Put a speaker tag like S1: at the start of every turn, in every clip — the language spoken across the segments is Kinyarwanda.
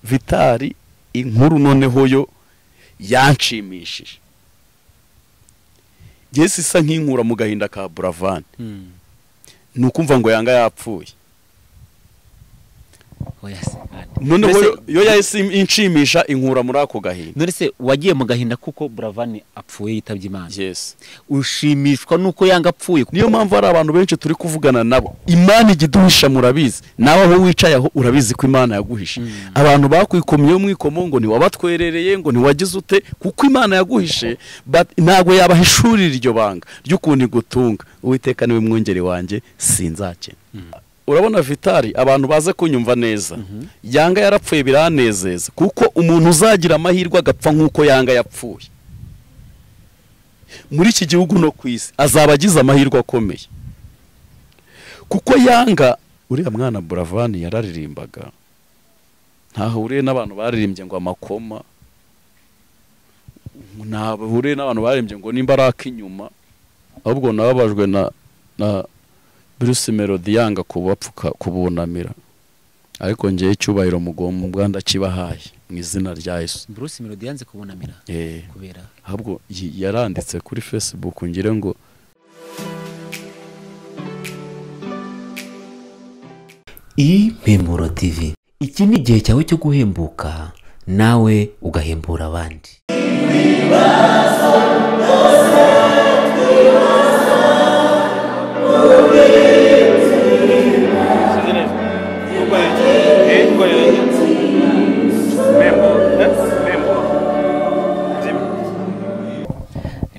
S1: vitari inkuru noneho yo yanshimishije ngese isa nk'inkura mu gahinda ka buravani ni ukumva ngo yanga yapfuye
S2: oya se mwana.
S1: noneho
S2: Mbese-
S1: yo- yo yahise inshimisha inkura muri ako gahinda
S2: none se wagiye mu gahinda kuko buravani apfuye yitabye imana
S1: yes
S2: ushimishwa nuko yanga apfuye kuko-
S1: niyo mpamvu hari abantu benshi turi kuvugana nabo imana ijya iduhisha murabizi nawe aho wicaye aho urabizi ko imana yaguhishe abantu bakwikomyeho mwikomo ngo ntiwabatwerereye ngo ntiwagize ute kuko imana yaguhishe but ntabwo yabahishurira iryo banga ry'ukuntu igutunga uwiteka niwe mwongere wanjye sinzakena urabona vitari abantu baze kunyumva neza yanga yarapfuye biranezeza kuko umuntu uzagira amahirwe agapfa nk'uko yanga yapfuye muri iki gihugu no ku isi azaba agize amahirwe akomeye kuko yanga uriya mwana buravani yararirimbaga ntahuriye n'abantu baririmbye ngo amakoma ntahuriye n'abantu baririmbye ngo nimba ari ak'inyuma ahubwo nababajwe na na bruce melody yanga kubapfuka kubunamira ariko njyewe icyubahiro mugomba ndakibahaye mu izina rya yesu
S2: bruce melody yanze kubunamira
S1: Eh.
S2: kubera
S1: ahubwo yi- yaranditse kuri facebook ngira ngo
S3: impemuro tv iki ni igihe cyawe cyo guhembuka nawe ugahembura abandi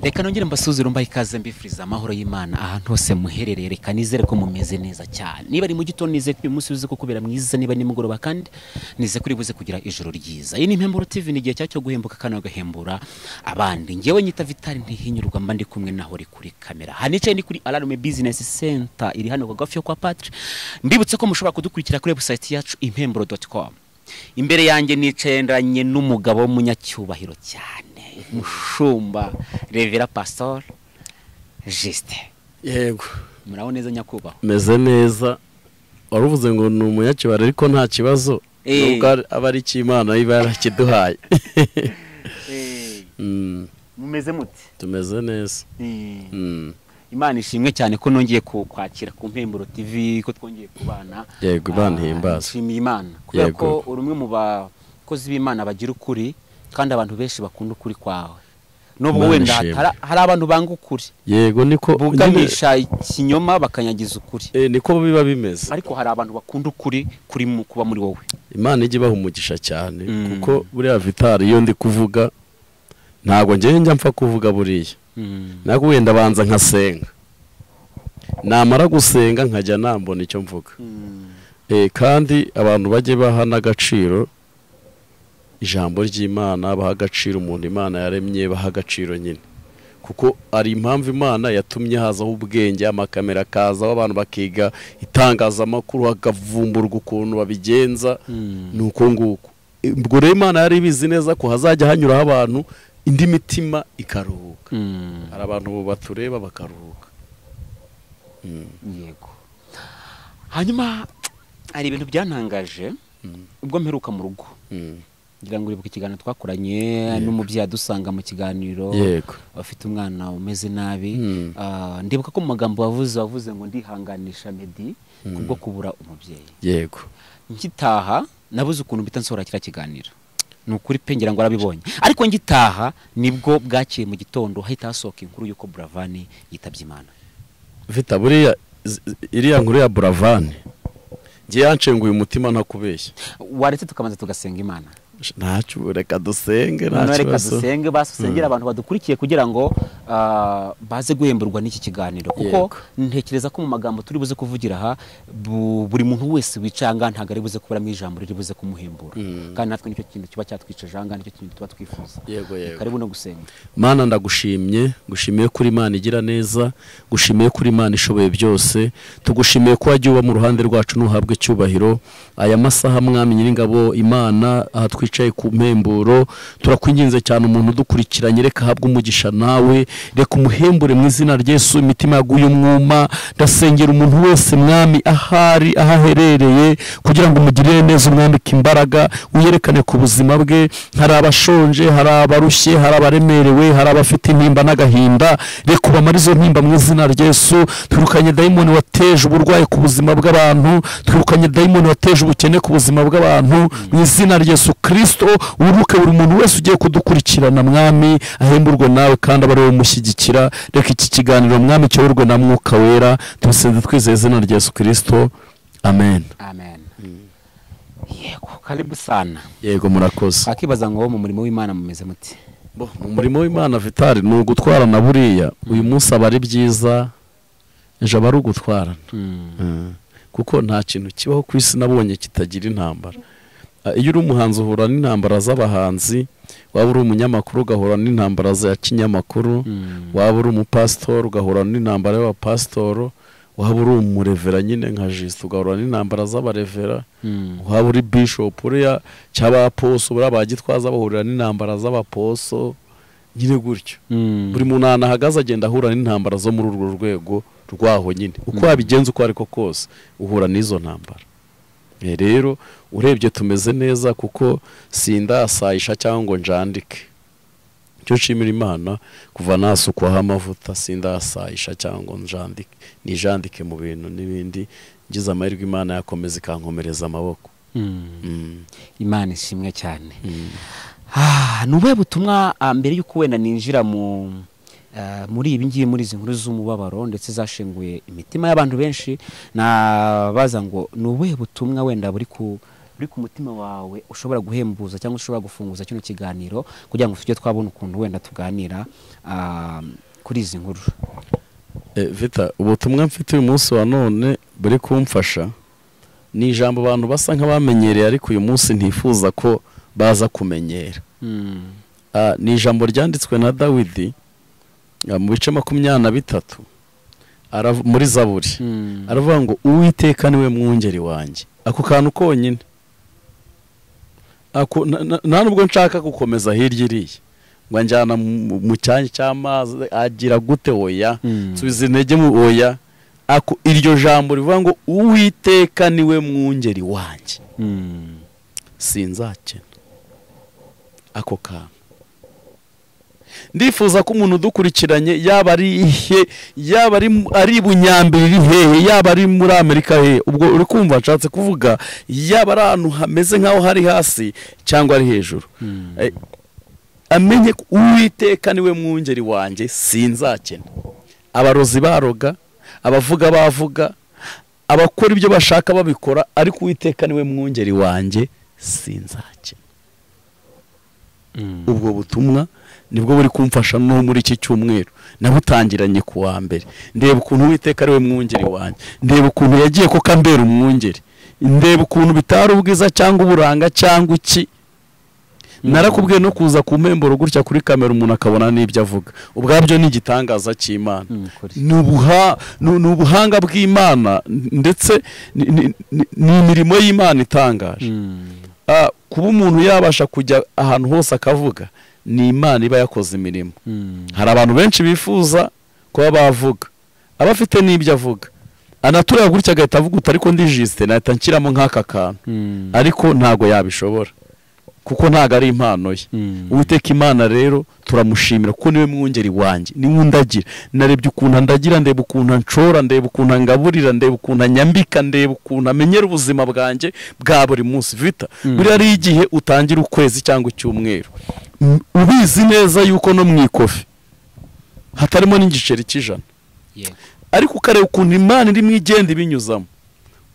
S2: reka nongere mbasuzire mbaye ikaze mbifuriza amahoro y'imana ahantu hose muherereye reka nizere ko mumeze neza cyane niba ari mu gitondo nizeye ko uyu munsi uzi ko kubera mwiza niba ari nimugoroba kandi nizeye ko uribuze kugira ijoro ryiza iyi ni impemburo tv ni igihe cyawe cyo guhembuka kandi ugahembura abandi ngewe nyita vitali ntihinyurwa mba ndi kumwe naho uri kuri kamera hanicaye ni kuri alarume bizinesi senta iri hano kagafi yo kwa patri mbibutse ko mushobora kudukurikira kuri webusayiti yacu impemburo doti komu imbere yanjye nicaranye n'umugabo w'umunyacyubahiro cyane umushumba revera pasitori jisite
S1: yego
S2: muraho neza nyakubahwa
S1: meze neza waruvuze ngo ni umunyakibara ariko nta kibazo
S2: Eh.
S1: nubwo ari- aba ari icy'imana iba yarakiduhaye Mm,
S2: mumeze mute
S1: tumeze neza Mm,
S2: imana ishimwe cyane ko nongeye ku- kwakira ku mpemburo tv ko twongeye kubana
S1: Yego, Imana
S2: Ah,
S1: ihimbaze.
S2: nshimiye imana kubera
S1: Yego.
S2: ko uri umwe mu bakozi b'imana bagira ukuri kandi abantu benshi bakunda ukuri kwawe nubwo
S1: Imana
S2: wenda
S1: ishimwe.
S2: hatara- hari abantu banga ukuri
S1: yego niko
S2: buganisha ikinyoma bakanyagiza ukuri
S1: Eh, niko biba bimeze
S2: ariko hari abantu bakunda ukuri kuri mu kuba muri wowe
S1: imana ijya ibaha umugisha cyane
S2: Mm.
S1: kuko buriya vitari iyo ndi kuvuga ntabwo ngewe njya mpfa kuvuga buriya ntabwo wenda abanza nkasenga namara gusenga nkajya nambona icyo mvuga Eh, kandi abantu bajye baha n'agaciro ijambo ry'imana baha agaciro umuntu imana yaremye baha agaciro nyine kuko ari impamvu imana yatumye hazaho ubwenge amakamera akazaho abantu bakiga itangazamakuru hakavumburwa ukuntu babigenza ni uko nguko Eh, ubwo rero imana yari ibizi neza ko hazajya hanyuraho abantu indi mitima ikaruhuka hari abantu ubu batureba bakaruhuka
S2: yego hanyuma hari ibintu byantangaje ubwo mperuka mu rugo
S1: Mm.
S2: ngira ngo uribuke ikiganiro twakoranye n'umubyeyi adusanga mu kiganiro
S1: yego
S2: afite umwana umeze nabi
S1: Mm.
S2: Ah, ndibuka ko mu magambo wavuze wavuze ngo ndihanganisha medi kubwo kubura umubyeyi
S1: yego
S2: ngitaha nabuze ukuntu mpita nsohora kiriya kiganiro ni ukuri pe ngira ngo warabibonye ariko ngitaha nibwo bwakeye mu gitondo hahita hasohoka inkuru y'uko buravani yitabye imana
S1: vita buriya z- iriya nkuru ya buravani ngiye yanshenguye umutima ntakubeshya
S2: waretse tukabanza tugasenga imana
S1: Sh- ntacyo reka dusenge nta
S2: noneho reka
S1: kibazo
S2: dusenge basi usengere abantu badukurikiye kugira ngo ah, baze guhemburwa n'iki kiganiro kuko
S1: Yego.
S2: ntekereza ko mu magambo turi buze kuvugira aha bu- buri muntu wese wicaye aha ngaha ntabwo ari buze kuburamo ijambo riri buze kumuhembura kandi natwe nicyo kintu kiba cyatwicaje aha ngaha nicyo kintu tuba twifuza
S1: Yego, yego.
S2: karibu no gusenga
S1: mana ndagushimye ngushimiye kuri imana igira neza ngushimiye kuri imana ishoboye byose tugushimiye ko wajya uba mu ruhande rwacu ntuhabwe icyubahiro aya masaha mwami nyiringabo imana aha twicaye ku mpemburo turakwinginze cyane umuntu udukurikiranye reka ahabwe umugisha nawe
S4: reka umuhembure mu izina ryesu imitima yaguye umwuma ndasengera umuntu wese mwami ahari aho aherereye kugira ngo umugirire neza umwambike imbaraga uyerekane ku buzima bwe hari abashonje hari abarushye hari abaremerewe hari abafite intimba n'agahinda reka ubamare izo ntimba mu izina ryesu twirukanye dayimoni wateje uburwayi ku buzima bw'abantu twirukanye dayimoni wateje ubukene ku buzima bw'abantu mu izina ryesu kirisito uruke buri muntu wese ugiye kudukurikirana mwami ahemburwe nawe kandi aba ari wowe umushyigikira reka iki kiganiro mwami cyoborwe na mwuka wera tubisenze twizeye izina rya yesu kirisito amen
S2: amen yego karibu sana
S4: yego murakoze
S2: wakibaza ngo mu murimo w'imana mumeze muti
S4: Bo, mu murimo w'imana vitali ni ugutwarana buriya uyu munsi aba ari byiza ejo aba ari ugutwarana
S2: Mm.
S4: Mm. kuko nta kintu kibaho ku isi nabonye kitagira intambara Ah, iyo uri umuhanzi uhura n'intambara z'abahanzi waba uri umunyamakuru ugahura n'intambara za kinyamakuru
S2: Mm.
S4: waba uri umupasitori ugahura n'intambara y'abapasitori waba uri umurevera nyine nka jisite ugahura n'intambara z'abarevera
S2: Mm.
S4: waba uri bishopu uriya cyangwa abaposo buriya ba gitwaza bahurira n'intambara z'abaposo nyine gutyo
S2: Mm.
S4: buri muntu ahantu ahagaze agenda ahura n'intambara zo muri urwo rwego rwaho nyine uko
S2: Mm.
S4: wabigenza uko ariko kose uhura n'izo ntambara Eh, rero urebye tumeze neza kuko sindasayisha cyangwa ngo njandike icyo nshimira imana kuva nasukwaho amavuta sindasayisha cyangwa ngo njandike nijandike mu bintu n'ibindi ngize amahirwe imana yakomeza ikankomereza amaboko
S2: Mm.
S4: Mm.
S2: imana ishimwe cyane
S4: Mm.
S2: Ah, ni ubuhe butumwa ah, mbere y'uko wenda ninjira mu ah, muri ibi ngibi muri izi nkuru z'umubabaro ndetse zashenguye imitima y'abantu benshi nabaza ngo ni ubuhe butumwa wenda buri ku buri ku mutima wawe ushobora guhembuza cyangwa ushobora gufunguza kino kiganiro kugira ngo tujye twabona ukuntu wenda tuganira ah, kuri izi nkuru
S4: Eh, vita ubutumwa mfite uyu munsi wa none buri kumfasha ni ijambo abantu basa nk'abamenyereye ariko uyu munsi ntifuza ko baza kumenyera
S2: Mm,
S4: Ah, ni ijambo ryanditswe na dawidi ah, mu bice makumyabiri na bitatu arav- muri zaburi
S2: mm,
S4: aravuga ngo uwiteka niwe mwungeri wanjye ako kantu konyine ako na- na- nta nubwo nshaka gukomeza hirya iriya ngo njyana mu- mu cyanya cy'amazi agira gute oya
S2: mm,
S4: nsubiza intege mu oya ako iryo jambo rivuga ngo uwiteka niwe mwungeri wanjye
S2: mm,
S4: sinzakena ako kantu ndifuza ko umuntu udukurikiranye yaba ari ihe yaba ari mu- ari i bunyambere iri hehe yaba ari muri amerika hehe ubwo uri kumva nshatse kuvuga yaba ari ahantu hameze nk'aho hari hasi cyangwa ari hejuru
S2: mm.
S4: Eh, amenye ko uwiteka niwe mwungeri wanjye sinzakena abarozi baroga abavuga bavuga abakora ibyo bashaka babikora ariko uwiteka niwe mwungeri wanjye sinzakena
S2: Mm.
S4: ubwo butumwa nibwo buri kumfasha no muri iki cyumweru nabutangiranye ku wa mbere ndeba ukuntu uwiteka ariwe mwungeri wanjye ndeba ukuntu yagiye kuko ambera umwungeri ndeba ukuntu bitari ubwiza cyangwa uburanga cyangwa iki narakubwiye no kuza ku mpemburo gutya kuri kamera umuntu akabona n'ibyo avuga ubwabyo ni igitangaza cy'imana
S2: Mm, kuri.
S4: ni ubuha- ni- ni ubuhanga bw'imana ndetse ni- ni ni- ni imirimo y'imana itangaje
S2: Mm,
S4: Ah, kuba umuntu yabasha kujya ahantu hose akavuga ni imana iba yakoze imirimo
S2: mm,
S4: hari abantu benshi bifuza kuba bavuga aba afite n'ibyo avuga anatureba gutya agahita avuga uti ariko ndi jisite nahita nshyiramo nk'aka kantu
S2: mm,
S4: ariko ntabwo yabishobora kuko ntabwo ari impano ye
S2: mm.
S4: uwiteka imana rero turamushimira kuko niwe mwungeri wanjye niwe undagira narebye ukuntu andagira ndeba ukuntu anshora ndeba ukuntu angaburira ndeba ukuntu anyambika ndeba ukuntu amenyera ubuzima bwanjye bwa buri munsi vita
S2: Mm.
S4: buriya ari igihe utangira ukwezi cyangwa icyumweru Mm, ubizi neza yuko no mu ikofi hatarimo n'igiceri cy'ijana
S2: Yego.
S4: ariko ukareba ukuntu imana irimo igenda ibinyuzamo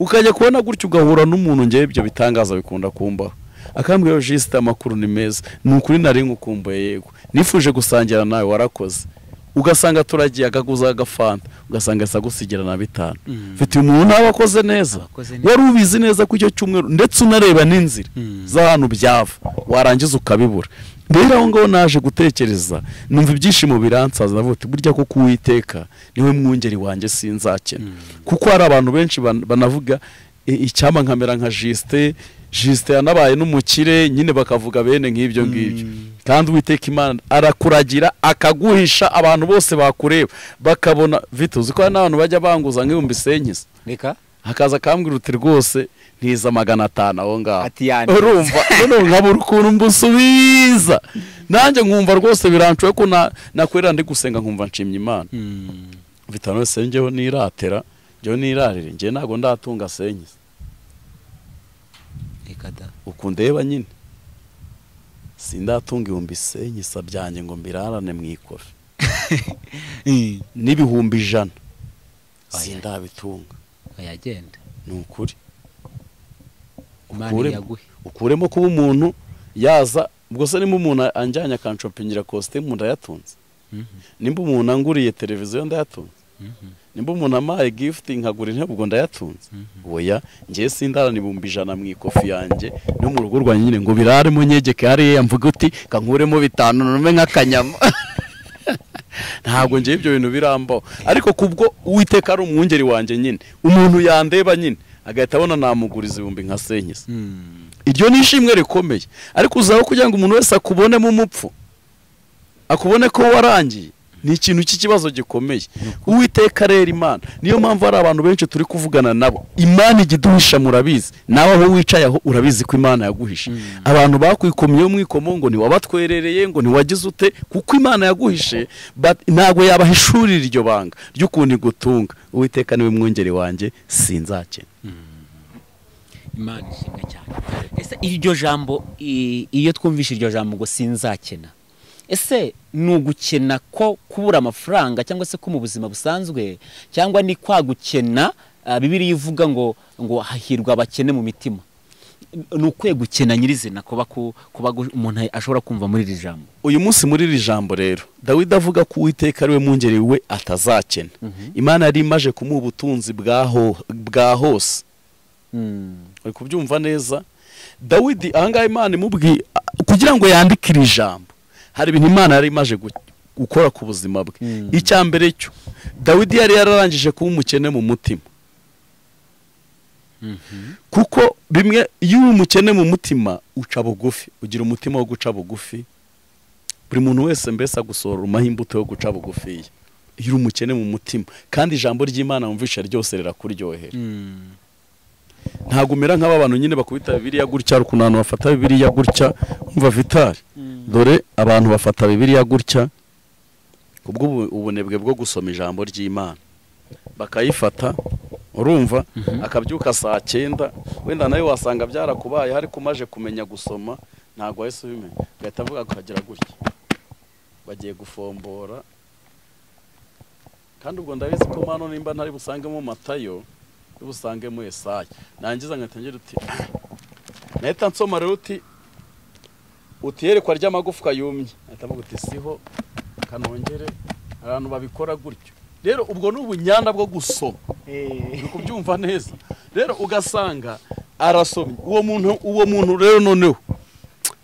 S4: ukajya kubona gutya ugahura n'umuntu ngewe ibyo bitangaza bikunda kumbaho akambwira ngo jisite amakuru ni meza ni ukuri nari nkukumbuye yego nifuje gusangira nawe warakoze ugasanga turagiye akaguza agafanta ugasanga agusigira na bitanu
S2: Mm.
S4: mfite umuntu ntaba akoze neza
S2: Abakoze neza.
S4: wari ubizi neza ko icyo cyumweru ndetse unareba n'inzira
S2: Mm.
S4: z'ahantu byava warangiza ukabibura rero aho ngaho naje gutekereza numva ibyishimo biransaza navuga uti burya kuko uwiteka niwe mwungeri wanjye sinzakena
S2: Mm.
S4: kuko hari abantu benshi ban- banavuga "E, icyampa nkamera nka jisite jisite yanabaye n'umukire nyine bakavuga bene nk'ibyo ngibyo kandi uwiteka imana arakuragira akaguhisha abantu bose bakureba bakabona vituzi ko hari n'abantu bajya banguza nk'ibihumbi senkisa
S2: reka
S4: hakaza akambwira uti rwose ntiza magana atanu aho ngaho
S2: Ati yanditse.
S4: urumva noneho nkabura ukuntu mbusubiza nanjye nkumva rwose birancuye ko na- nakwera ndi gusenga nkumva nshimye imana vitano wese njyeho niratera njyeho nirarire njyewe ntabwo ndatunga senkisa
S2: reka da
S4: uku ndeba nyine sindatunga ibihumbi senkisa byanjye ngo mbirarane mu ikofi n'ibihumbi ijana
S2: Oya.
S4: sindabitunga
S2: yagenda
S4: ni ukuri
S2: imana
S4: Ukure-
S2: yaguhe
S4: ukuremo kuba umuntu yaza ubwo se nimba umuntu anjyanye akanshopingira kositimu ndayatunze nimba umuntu anguriye televiziyo ndayatunze nimba umuntu amaye gifuti nkagura intebe ubwo ndayatunze oya ngewe sindarana ibihumbi ijana mu ikofi yanjye no mu rugo rwanjye nyine ngo biraremo nyegeke hariya mvuga uti kankuremo bitanu nume nk'akanyama ntabwo ngewe ibyo bintu birambaho ariko kubwo uwiteka ari umwungeri wanjye nyine umuntu yandeba nyine agahita abona namuguriza ibihumbi nka senkisa iryo ni ishimwe rikomeye ariko uzaho kugira ngo umuntu wese akubonemo umupfu akubone ko warangiye ni ikintu cy'ikibazo gikomeye uwiteka rero imana niyo mpamvu hari abantu benshi turi kuvugana nabo imana igiduhisha murabizi nawe aho wicaye aho urabizi ko imana yaguhishe abantu bakwikomyeho mwikomo ngo ntiwabatwerereye ngo ntiwagize ute kuko imana yaguhishe but ntabwo yabahishurira iryo banga ry'ukuntu igutunga uwiteka niwe mwungeri wanjye sinzakena
S2: imana ishimwe cyane ese iryo jambo i- iyo twumvishe iryo jambo ngo sinzakena ese ni ugukena ko kubura amafaranga cyangwa se ko mu buzima busanzwe cyangwa ni kwa gukena ah, bibiliya ivuga ngo ngo hahirwa abakene mu mitima ni ukwe gukena nyirizina kuba ku- kuba gu- umuntu ashobora kumva muri iri jambo
S4: uyu munsi muri iri jambo rero dawidi avuga ko uwiteka ariwe mwungeri we atazakena imana yari imaje kumuha ubutunzi bwaho- bwa hose uri kubyumva neza dawidi ahangaha imana imubwiye kugira ngo yandike iri jambo hari ibintu imana yari imaje gu- gukora ku buzima bwe icya mbere cyo dawidi yari yararangije kuba umukene mu mutima kuko bimwe iyo uri umukene mu mutima uca bugufi ugira umutima wo guca bugufi buri muntu wese mbese agusohora imbuto yo guca bugufiya iyo uri umukene mu mutima kandi ijambo ry'imana wumvisha ryose rirakuryohera ntabwo umera nk'aba bantu nyine bakubita bibiliya gutya hari ukuntu abantu bafata bibiliya gutya umva vitari dore abantu bafata bibiliya gutya kubwo ubu- ubunebwe bwo gusoma ijambo ry'imana bakayifata urumva akabyuka saa cyenda wenda nawe wasanga byarakubaye ariko umaje kumenya gusoma ntabwo wahise ubimenya ugahita avuga akagira gutya bagiye gufombora kandi ubwo ndabizi ko mano nimba ntari busangemo matayo ntari busangemo esaya nangiza nkahita ngira uti nahita nsoma rero uti uti yerekwa ry'amagufwa yumye ahita avuga uti siho kanongere abantu babikora gutyo rero ubwo ni ubunyanda bwo gusoma uri kubyumva neza rero ugasanga arasomye uwo muntu uwo muntu rero noneho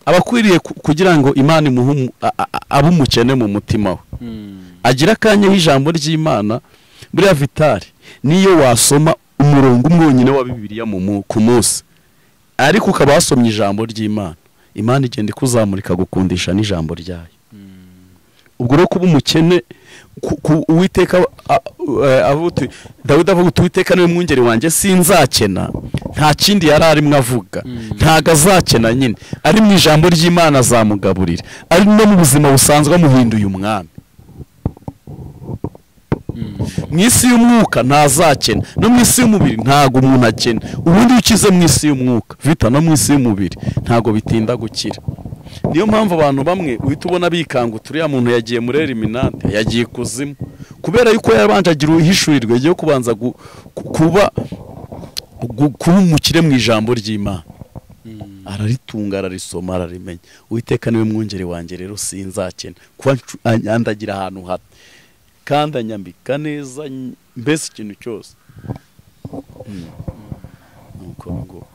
S4: aba akwiriye ku- kugira ngo imana imuhe umu- a- a- a- abe umukene mu mutima we agira akanya y'ijambo ry'imana buriya vitari niyo wasoma umurongo umwe wonyine wa bibiliya mu mu- ku munsi ariko ukaba wasomye ijambo ry'imana imana igenda ikuzamurika gukundisha n'ijambo ryayo ubwo rero kuba umukene ku- ku- uwiteka a- eh, avuga uti dawidi avuga uti uwiteka niwe mwungeri wanjye sinzakena nta kindi yari arimo avuga ntago azakena nyine ari mu ijambo ry'imana azamugaburira ari no mu buzima busanzwe amuhinduye umwami mu isi y'umwuka ntazakena no mu isi y'umubiri ntago umuntu akena ubundi iyo ukize mu isi y'umwuka vita no mu isi y'umubiri ntago bitinda gukira niyo mpamvu abantu bamwe uhita ubona bikanga uturiya muntu yagiye muri eliminante yagiye kuzimu kubera yuko yabanje agira uhishurirwe ryo kubanza gu- ku- kuba gu- kuba umukire mu ijambo ry'imana araritunga ararisoma ararimenya uwiteka niwe mwungeri wanjye rero sinzakena kuba ncu- anyandagira ahantu hato kandi anyambika neza ny- mbese ikintu cyose Mm. Nuko ngo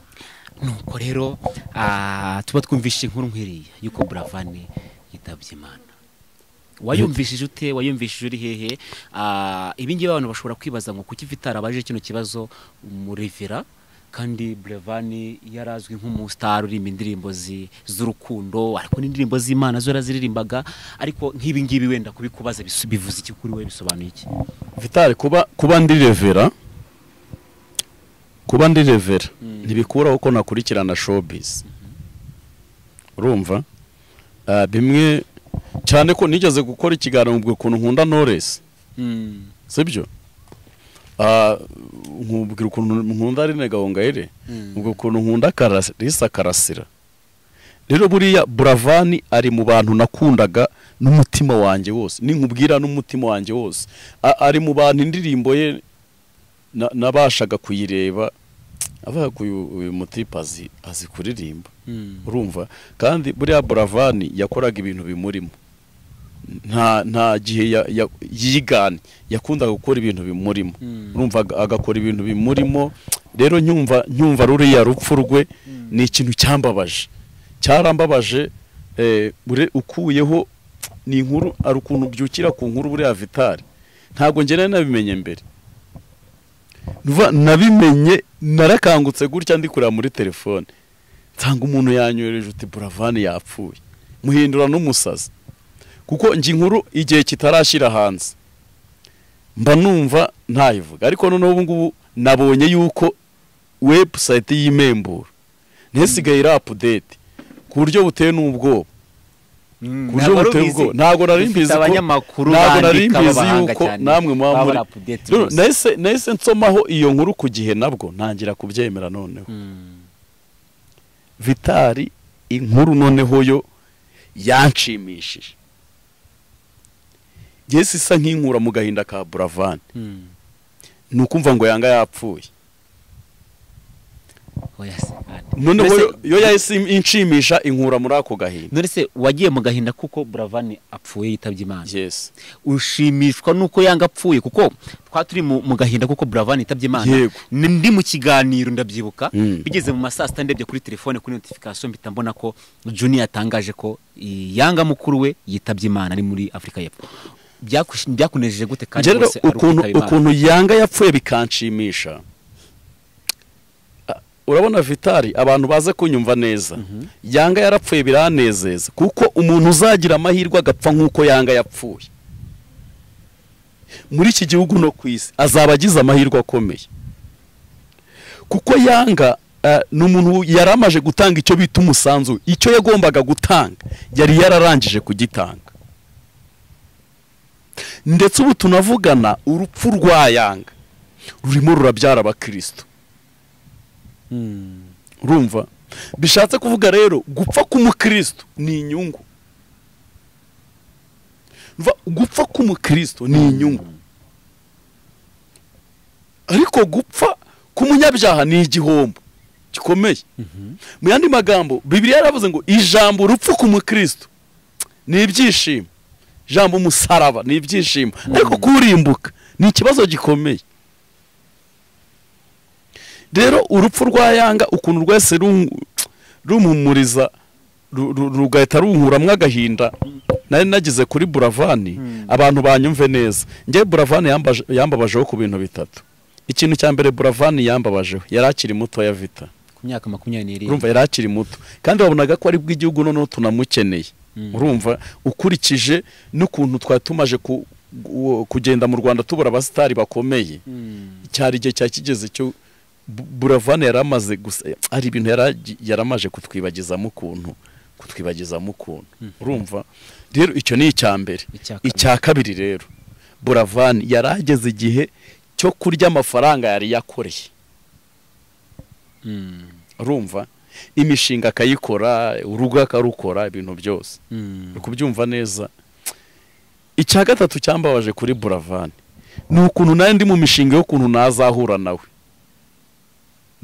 S2: nuko rero ah, tuba twumvishe inkuru nkiriya yuko buravani yitabye imana wayumvishije ute wayumvishije uri hehe Ah, ibi ngibi abantu bashobora kwibaza ngo kuki vitara abaje kino kibazo umurevera kandi burevani yarazwi nk'umusitari uririmba indirimbo zi- z'urukundo ariko n'indirimbo z'imana zo yaraziririmbaga ariko nk'ibi ngibi wenda kubikubaza bisu- bivuze iki kuri we bisobanuye iki
S4: vitari kuba kuba ndi revera kuba ndi revera ntibikuraho ko nakurikirana showbiz urumva Ah, bimwe cyane ko nigeze gukora ikiganiro mbwe ukuntu nkunda noresi sibyo Ah, nkubwira ukuntu nkunda Aline Gahongayire ubwo ukuntu nkunda Karas- Lisa Karasira rero buriya buravani ari mu bantu nakundaga n'umutima wanjye wose ninkubwira n'umutima wanjye wose A- ari mu bantu indirimbo ye na- nabashaga kuyireba avuga ko uyu uyu mutipe azi azi kuririmba urumva kandi buriya buravani yakoraga ibintu bimurimo nta nta gihe ya- ya- yiganye yakundaga gukora ibintu bimurimo urumva aga- agakora ibintu bimurimo rero nyumva nyumva ruriya rupfu rwe ni ikintu cyambabaje cyarambabaje eh, ure- ukuyeho ni inkuru ari ukuntu ubyukira ku nkuru buriya vitari ntabwo ngewe nabimenye mbere Nuva- nabimenye narakangutse gutya ndi kureba muri telefone nsanga umuntu yanyohereje uti buravani yapfuye muhindura n'umusazi kuko njye inkuru igihe kitarashyira hanze mba numva ntayivuga ariko noneho ubu ngubu nabonye yuko webusayiti y'imemburo ntisigaye iri apudeti ku buryo buteye n'ubwoba ku buryo buteye ubwoba ntabwo nari mbizi ko
S2: abanyamakuru
S4: ntabwo nari
S2: bandika
S4: mbizi
S2: b'abahanga
S4: yuko
S2: cyane,
S4: namwe muba
S2: baba
S4: muri
S2: bari update
S4: Rero
S2: bose.
S4: nahise nahise nsomaho iyo nkuru ku gihe nabwo ntangira kubyemera noneho vitari inkuru noneho yo yanshimishije yesi isa nk'inkura mu gahinda ka buravani ni ukumva ngo yanga yapfuye
S2: oya se bana.
S4: noneho
S2: Mbese-
S4: yo- yo yahise inshimisha inkura muri ako gahinda
S2: none se wagiye mu gahinda kuko buravani apfuye yitabye imana
S4: yesi
S2: ushimishwa nuko yanga apfuye kuko twa turi mu mu gahinda kuko buravani yitabye imana
S4: Yego.
S2: Ni- ndi mu kiganiro ndabyibuka
S4: Mm.
S2: bigeze mu ma saa sita ndebye kuri telefone kuri notification mpita mbona ko juni yatangaje ko i- yanga mukuru we yitabye imana ari muri afurika y'epfo Byakush- byakunejeje gute kandi
S4: rero
S2: rwose ari
S4: ukuntu
S2: ukwitaba Imana?
S4: ukuntu yanga yapfuye bikanshimisha Ah, urabona vitari abantu baze kunyumva neza yanga yarapfuye biranezeza kuko umuntu uzagira amahirwe agapfa nk'uko yanga yapfuye muri iki gihugu no ku isi azaba agize amahirwe akomeye kuko yanga eh, ni umuntu yari amaze gutanga icyo bita umusanzu icyo yagombaga gutanga yari yararangije kugitanga ndetse ubu tunavugana urupfu rwa yanga rurimo rurabyara abakristo urumva bishatse kuvuga rero gupfa k'umukristo ni inyungu Umva, gupfa k'umukristo ni inyungu ariko gupfa k'umunyabyaha ni igihombo gikomeye mu yandi magambo bibiliya yaravuze ngo ijambo urupfu k'umukristo ni ibyishimo ijambo umusaraba ni ibyishimo ariko kurimbuka ni ikibazo gikomeye rero urupfu rwa yanga ukuntu rwese run- rumpumuriza ru- ru- rugahita runkuramwo agahinda nari nagize kuri buravani abantu banyumve neza njye buravani yambaje- yambabajeho ku bintu bitatu ikintu cya mbere buravani yambabajeho yari akiri mutoya vita
S2: ku myaka makumyabiri n'irindwi
S4: urumva yari akiri muto kandi wabonaga ko ari bw'igihugu noneho tunamukeneye urumva ukurikije n'ukuntu twari tumaje ku- gu- kugenda mu rwanda tubura abasitari bakomeye cyari igihe cya kigeze cyo Bu- buravani yari amaze gusa hari ibintu yari agi- yari amaze kutwibagizamo ukuntu kutwibagizamo ukuntu urumva rero icyo ni icya mbere
S2: Icya kabiri.
S4: icya kabiri rero buravani yari ageze igihe cyo kurya amafaranga yari yakoreye
S2: Mm.
S4: urumva imishinga akayikora urugo akarukora ibintu byose
S2: Mm.
S4: uri kubyumva neza icya gatatu cyambabaje kuri buravani ni ukuntu nawe ndi mu mishinga y'ukuntu nazahura nawe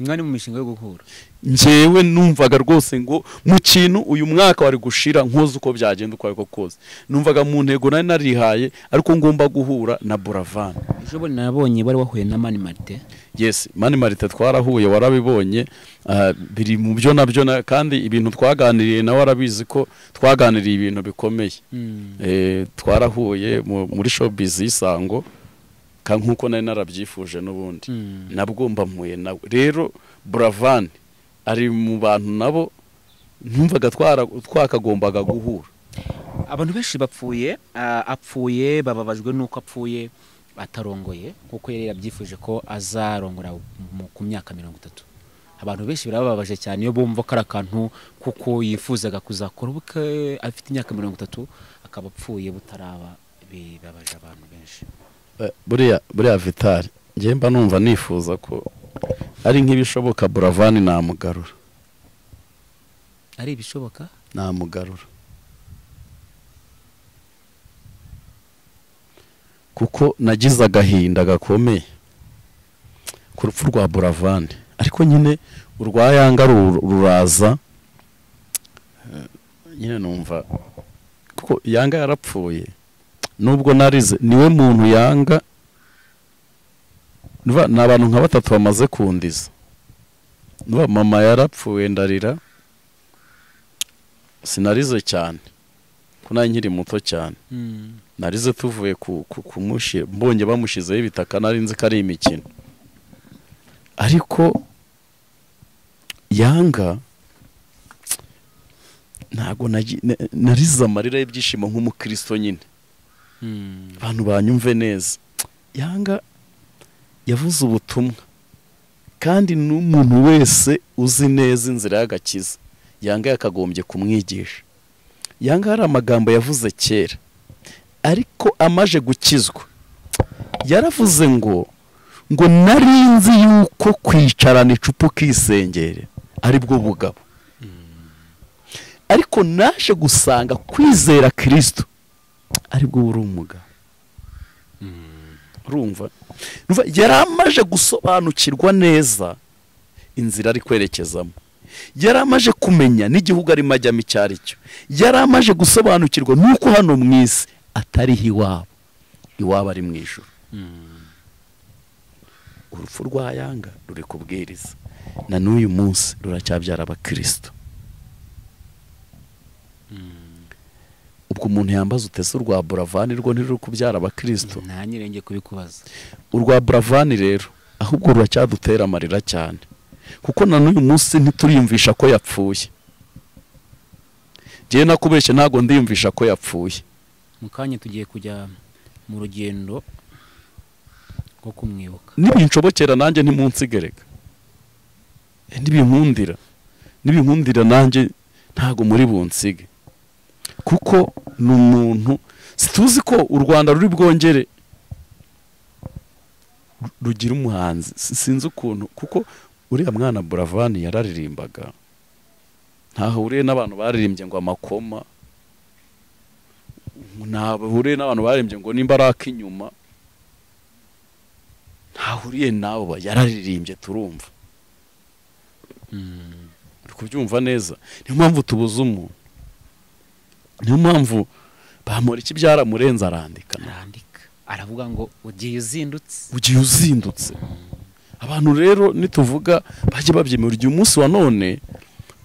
S2: mwari mu mishinga yo guhura
S4: njyewe numvaga rwose ngo mu kintu uyu mwaka wari gushira nkoze uko byagenda uko ariko kose numvaga mu ntego nari narihaye ariko ngomba guhura na buravani
S2: ejo bundi nabonye bari wahuye na mani marite
S4: yes mani marite twarahuye warabibonye ah, biri mu byo nabyo na- kandi ibintu twaganiriye nawe arabizi ko twaganiriye ibintu bikomeye Eh, twarahuye mu- muri showbiz y'isango ka nk'uko nari narabyifuje n'ubundi nabwo mba mpuye nawe rero buravani ari mu bantu nabo ntumvaga twara- twakagombaga guhura
S2: abantu benshi bapfuye ah, apfuye bababajwe n'uko apfuye atarongoye kuko yari yabyifuje ko azarongora mu- ku myaka mirongo itatu abantu benshi birababaje cyane iyo bumva ko ari akantu kuko yifuzaga kuzakora ubukwe afite imyaka mirongo itatu akaba apfuye butaraba bibabaje abantu benshi
S4: Eh, buriya buriya vitari njye mba numva nifuza ko ari nk'ibishoboka buravani namugarura
S2: ari ibishoboka
S4: namugarura kuko nagize agahinda gakomeye ku rupfu rwa buravani ariko nyine urwa yanga ru- ruraza eh, nyine numva kuko yanga yarapfuye nubwo narize niwe muntu yanga Nuba- ni abantu nka batatu bamaze kundiza nuba mama yarapfuye ndarira sinarize cyane ko nari nkiri muto cyane narize tuvuye ku, ku, kumushi mbonye bamushyizeho ibitaka nari nzi ko ari imikino ariko yanga ntabwo nagi- na- narize amarira y'ibyishimo nk'umukristo nyine abantu banyumve neza yanga yavuze ubutumwa kandi n'umuntu wese uzi neza inzira y'agakiza yanga yakagombye kumwigisha yanga hari amagambo yavuze kera ariko amaje gukizwa yaravuze ngo ngo nari nzi yuko kwicarana icupa ukisengera ari bwo bugabo ariko naje gusanga kwizera kirisito aribwo buri umugabo urumva Urumva, yari amaje gusobanukirwa neza inzira ari kwerekezamo yari amaje kumenya n'igihugu arimo ajyamo icyo ari cyo yari amaje gusobanukirwa n'uko hano mu isi atariho iwabo iwabo ari mu ijoro urupfu rwa yanga ruri kubwiriza na n'uyu munsi ruracyabyara abakirisito ubwo umuntu yambaza utese urwa buravani rwo ntiruri kubyara abakirisito
S2: nta nyirenge kubikubaza
S4: urwa buravani rero ahubwo ruracyadutera amarira cyane kuko na n'uyu munsi ntituriyumvisha ko yapfuye ngewe nakubeshye ntabwo ndiyumvisha ko yapfuye
S2: mu kanya tugiye kujya mu rugendo rwo kumwibuka
S4: nibinshobokera nanjye ntimunsigereka Eh, nibinkundira nibinkundira nanjye ntabwo muri bunsige kuko ni umuntu situzi ko u rwanda ruri bwongere ru- rugira umuhanzi Si- sinzi ukuntu kuko uriya mwana buravani yararirimbaga ntahuriye n'abantu baririmbye ngo amakoma ntahuriye n'abantu baririmbye ngo nimba ari ak'inyuma ntahuriye nawe ba- yararirimbye turumva uri kubyumva neza niyo mpamvu tubuze umuntu niyo mpamvu bamura iki byaramurenze arandika
S2: arandika aravuga ngo ugiye uzindutse
S4: ugiye uzindutse abantu rero nituvuga bajye babyemera ugiye umunsi wa none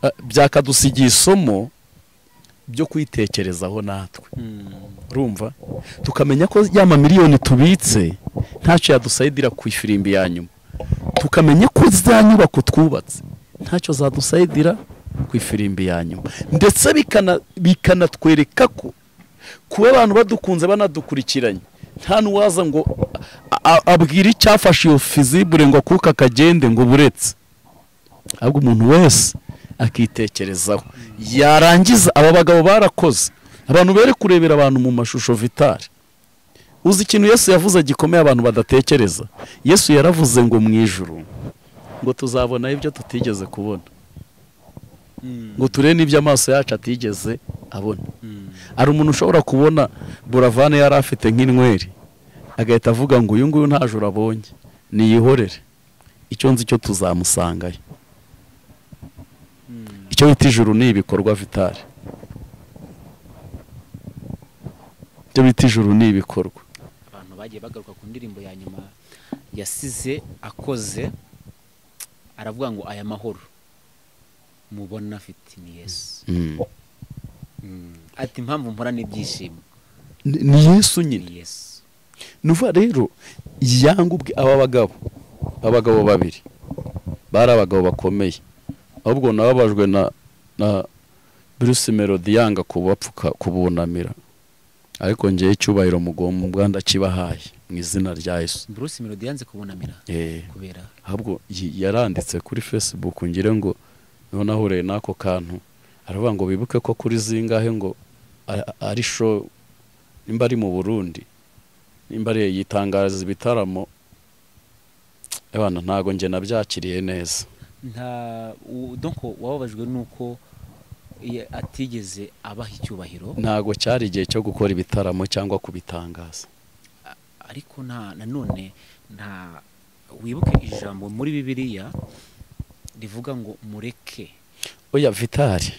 S4: eh, byakadusigiye isomo byo kwitekerezaho natwe urumva tukamenya ko ya mamiliyoni tubitse ntacyo yadusayidira ku ifirimbi ya nyuma tukamenya ko za nyubako twubatse ntacyo zadusayidira ku ifirimbi ya nyuma ndetse bikana- bikanatwereka ko kuba abantu badukunze banadukurikiranye nta n'uwaza ngo a- a- abwire icyafashe iyo fizibure ngo akuka akagende ngo buretse ahubwo umuntu wese akitekerezaho yarangiza aba bagabo barakoze abantu bere kurebera abantu mu mashusho vitari uzi ikintu yesu yavuze gikomeye abantu badatekereza yesu yaravuze ngo mu ijuru ngo tuzabona ibyo tutigeze kubona ngo turebe n'ibyo amaso yacu atigeze abona hari umuntu ushobora kubona buravani yari afite nk'inweri agahita avuga ngo uyu nguyu nta joro abonye niyihorere icyo nzi cyo tuzamusangayo icyo bita ijuru ni ibikorwa vitari icyo bita ijuru ni ibikorwa
S2: abantu bagiye bagaruka ku ndirimbo ya nyuma yasize akoze aravuga ngo aya mahoro mubona afite ni yesu
S4: Mm.
S2: ati impamvu mpora n'ibyishimo
S4: Ni- ni yesu nyine
S2: ni yesu
S4: nuva rero yanga ubwe aba bagabo abagabo babiri bari abagabo bakomeye ahubwo nababajwe na na bruce melody yanga kubapfuka kubunamira ariko njyewe icyubahiro mugomba ndakibahaye mu izina rya yesu
S2: bruce melody yanze kubunamira
S4: Eh,
S2: kubera
S4: ahubwo yi- yaranditse kuri facebook ngire ngo none ahuriye n'ako kantu aravuga ngo bibuke ko kuri zingahe ngo a- a- ari show nimba ari mu burundi nimba ari yitangariza ibitaramo abana ntago njye nabyakiriye neza
S2: nta u- donc wababajwe nuko ye- atigeze abaha icyubahiro
S4: ntago cyari igihe cyo gukora ibitaramo cyangwa kubitangaza
S2: ariko nta nanone nta wibuke ijambo muri bibiliya rivuga ngo mureke
S4: oya vitali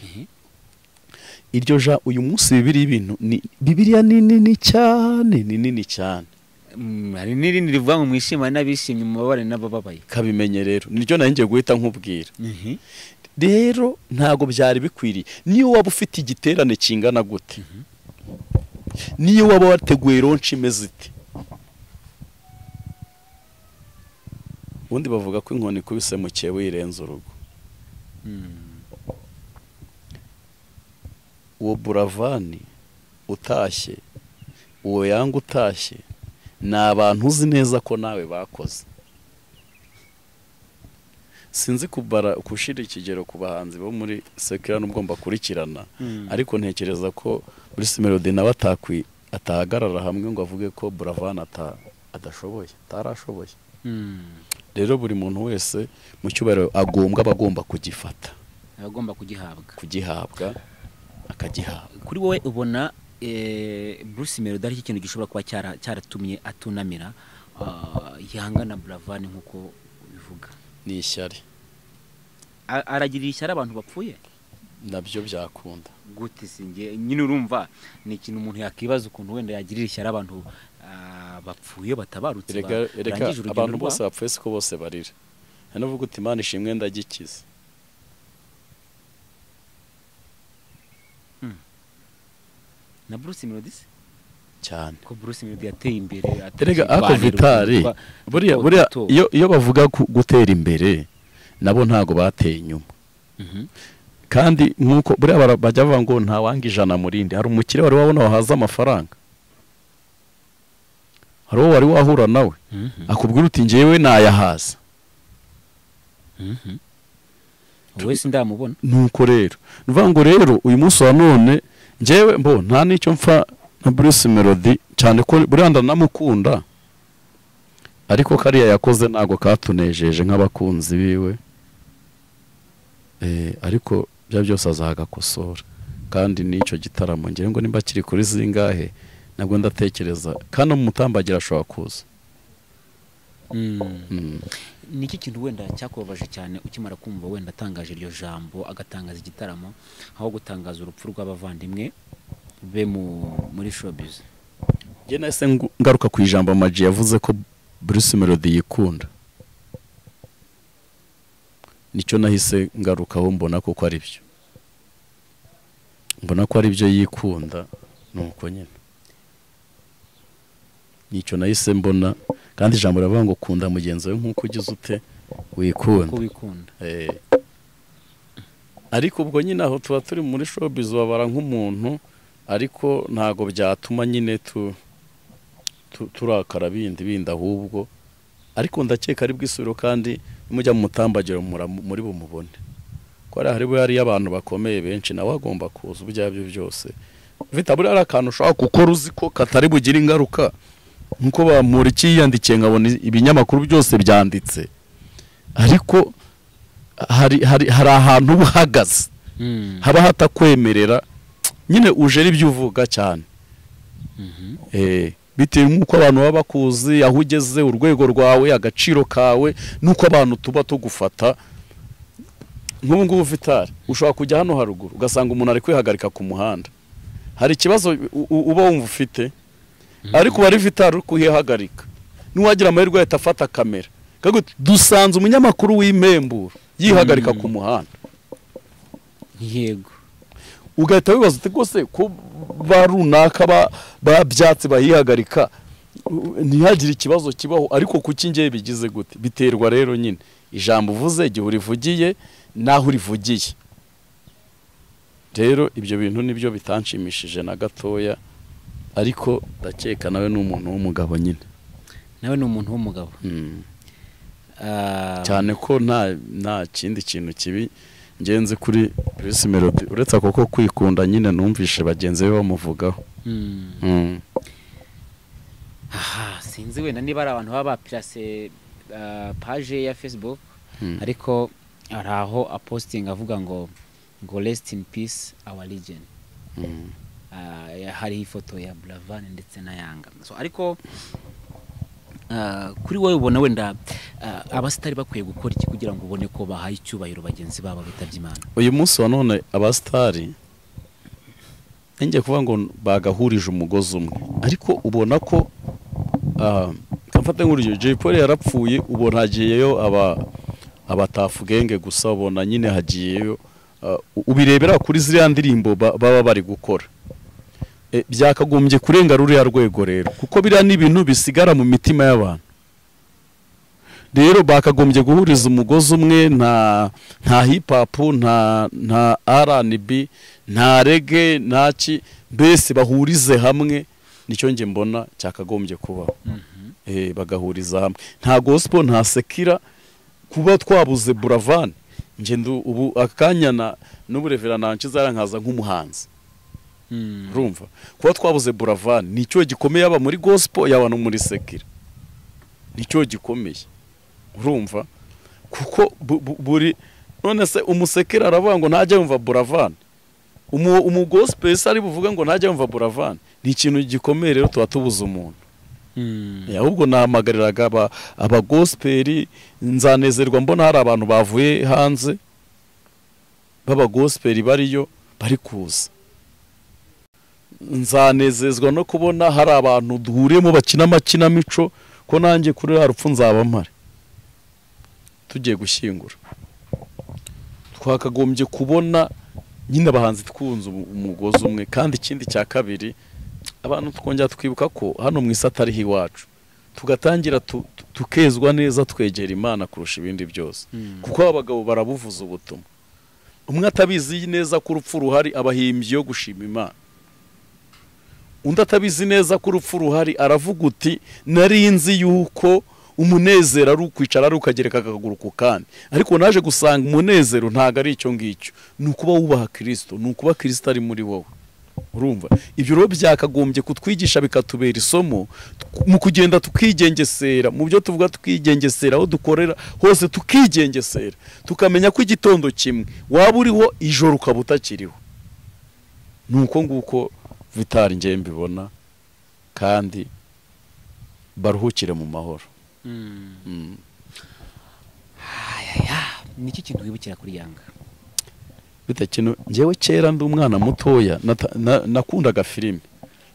S4: iryo ja uyu munsi bibiri y'ibintu ni bibiriya ni nini cyane ni nini cyane
S2: Mm, hari n'irindi rivuga ngo mwishimane n'abishimye mubabare n'abababaye
S4: kabimenye rero niryo nari ngiye guhita nkubwira rero ntago byari bikwiriye niyo waba ufite igiterane kingana gute niyo waba wateguye ronshi imeze iti ubundi bavuga ko inkoni ikubise mukeye wirenza urugo
S2: Mm.
S4: uwo buravani utashye uwo yanga utashye ni abantu uzi neza ko nawe bakoze sinzi kubara gushyira ikigero ku bahanzi bo muri sekirani ubwo mbakurikirana
S2: Mm.
S4: ariko ntekereza ko bruce melody nawe atakwi atahagarara hamwe ngo avuge ko buravani ata- adashoboye atarashoboye
S2: Mm.
S4: rero buri muntu wese mu cyubahiro agombwa aba agomba kugifata
S2: aba agomba kugihabwa
S4: kugihabwa akagihabwa
S2: kuri wowe ubona eh, bruce melody aricyo kintu gishobora kuba cyara- cyaratumye atunamira ah, yanga na buravani nk'uko bivuga
S4: ni ishyari
S2: A- aragirira ishyari abantu bapfuye
S4: nabyo byakunda
S2: gute singe nyine urumva ni ikintu umuntu yakibaza ukuntu wenda yagirira ishyari abantu ah, bapfuye batabarutse ba-
S4: erega erega
S2: barangije urugendo
S4: abantu
S2: rwa-
S4: bose bapfuye siko bose barira hari n'uvuga uti imana ishimwe ndagikiza
S2: na bruce melody se?
S4: cyane
S2: ko bruce melody yateye imbere ateye
S4: erega ako
S2: ivaniro
S4: vitari
S2: ryitwa-
S4: buriya
S2: rutwa-
S4: buriya
S2: rutwa-
S4: iyo iyo bavuga ku- gutera imbere nabo ntago bateye inyuma
S2: Mhm.
S4: kandi nk'uko buriya bara- bajya bavuga ngo ntawanga ijana murindi hari umukire wari wabona wahaza amafaranga hari uwo wari wahura nawe
S2: Mhm.
S4: akubwira uti njyewe nayahaza
S2: Mhm. wowe sindamubona
S4: nuko rero ni ukuvuga ngo rero uyu munsi wa none njyewe mbo nta n'icyo mfa na bruce melody cyane ko buriya ndanamukunda ariko kariya yakoze ntabwo katunejeje nk'abakunzi biwe Eh, ariko bya byose azagakosora kandi n'icyo gitaramo ngira ngo nimba kiri kuri zingahe nabwo ndatekereza kandi umutambagira ashobora kuza
S2: Mm.
S4: Mm.
S2: ni iki kintu wenda cyakubabaje cyane ukimara kumva wenda atangaje iryo jambo agatangaza igitaramo aho gutangaza urupfu rw'abavandimwe be mu- muri showbiz
S4: njye nahise ngu- ngaruka ku ijambo amaji yavuze ko bruce melody yikunda nicyo nahise ngarukaho mbona ko ari byo mbona ko ari byo yikunda ni uko nyine nicyo nahise mbona kandi ijambo riravuga ngo kunda mugenzi we nk'uko ugize ute
S2: ko
S4: wikunda
S2: wikunda
S4: Eh. ariko ubwo nyine aho tuba turi muri showbiz wabara nk'umuntu ariko ntago byatuma nyine tu, tu, turakara bindi bindi ahubwo ariko ndakeka ari bwisubiro kandi mujya mu mutambagiro mura- muri bumubone ko hari hariho hariyo abantu bakomeye benshi nawe agomba kuza ibyo ari byo byose vita buriya ari akantu ushobora gukora uzi ko katari bugire ingaruka nkuko bamura ikiyandikiye nkabona ibinyamakuru byose byanditse ariko hari hari hari ahantu uba uhagaze haba hatakwemerera nyine uje ari byo uvuga cyane
S2: Mhm.
S4: Eh, bitewe n'uko abantu baba bakuzi aho ugeze urwego rwawe agaciro kawe n'uko abantu tuba tugufata nk'ubu ngubu vitari ushobora kujya hano haruguru ugasanga umuntu ari kwihagarika ku muhanda hari ikibazo u- u- uba wumva ufite ariko uba ari vitari uri kuhihagarika niwagira amahirwe ahita afata kamera Kago, dusanze umunyamakuru w'impemburo yihagarika ku muhanda
S2: yego
S4: ugahita wibaza uti rwose ko ba runaka ba- ba byatsi bahihagarika ntihagire ikibazo kibaho ariko kuki ngewe bigize gute biterwa rero nyine ijambo uvuze igihe urivugiye n'aho urivugiye rero ibyo bintu nibyo bitanshimishije na gatoya ariko ndakeka nawe ni umuntu w'umugabo nyine
S2: nawe ni umuntu w'umugabo
S4: Mm.
S2: Ah,
S4: cyane ko nta nta kindi kintu kibi ngenze kuri Bruce Melody uretse ako ko kwikunda nyine numvishe bagenzi be bamuvugaho
S2: mm.
S4: Mm.
S2: aha sinzi wenda niba ari abantu baba bapirase ah, paje ya facebook
S4: Mm.
S2: ariko hari aho apositingi avuga ngo ngo resiti ini pisi awa rigeni
S4: Mm.
S2: hariho ifoto ya buravani ndetse na yanga So, ariko ah, kuri wowe ubona wenda ah, abasitari bakwiye gukora iki kugira ngo ubone ko bahaye icyubahiro bagenzi babo bitabye imana
S4: uyu munsi wa none abasitari ngiye kuvuga ngo bagahurije umugozi umwe ariko ubona ko ah, kamfate nk'urugero Jay Polly yarapfuye ubona hagiyeyo aba abatafugenge gusa ubona nyine hagiyeyo ah, ubirebera kuri ziriya ndirimbo ba- baba bari gukora Eh, byakagombye kurenga ruriya rwego rero kuko biriya ni ibintu bisigara mu mitima y'abantu rero bakagombye guhuriza umugozi umwe nta nta hip hop nta nta R&B nta reggae nta ki mbese bahurize hamwe nicyo nge mbona cyakagombye kubaho eh bagahuriza hamwe nta gospel nta sekira kuba twabuze buravan nge ndu ubu akanya na n'uburevera nankiza yarankaza nk'umuhanzi
S2: Mm.
S4: urumva kuba twabuze buravan nicyo gikomeye yaba muri gospel yaba no muri sekira nicyo gikomeye urumva kuko bu- bu- buri none se umusekera aravuga ngo ntajya yumva buravan umu umugosipesi ari buvuga ngo ntajya yumva buravan ni ikintu gikomeye rero tuba tubuze umuntu
S2: Mm.
S4: Eh, ahubwo nahamagariraga aba- abagosiperi nzanezerwa mbona hari abantu bavuye hanze b'abagosiperi bariyo bari kuza nzanezezwa no kubona hari abantu duhuriyemo bakina amakinamico ko nanjye kuri ruriya rupfu nzabamare tugiye gushyingura twakagombye kubona nyine abahanzi twunze umu- umugozi umwe kandi ikindi cya kabiri abantu twongera twibuka ko hano mu isi atariho iwacu tugatangira tu- tu- tukezwa neza twegera imana kurusha ibindi byose
S2: Mm.
S4: kuko abagabo barabuvuza ubutumwa umwe atabizi neza ko urupfu ruhari abahimbyi yo gushima imana undi atabizi neza ko urupfu ruhari aravuga uti nari nzi yuko umunezero ari ukwicara ari ukagereka akaguru ku kandi ariko naje gusanga umunezero ntabwo ari icyo ngicyo ni ukuba wubaha kirisito ni ukuba kirisito ari muri wowe urumva ibyo rero byakagombye kutwigisha bikatubera isomo t- mu kugenda tukigengesera mu byo tuvuga tukigengesera aho dukorera hose tukigengesera tukamenya ko igitondo kimwe waba uriho ijoro ukaba utakiriho ni uko nguko vitari ngewe mbibona kandi baruhukire mu mahoro
S2: Mm.
S4: Mm.
S2: Ayaya, niki kintu wibukira kuri yanga
S4: bite kino njyewe kera ndi umwana mutoya nata- na- nakundaga filime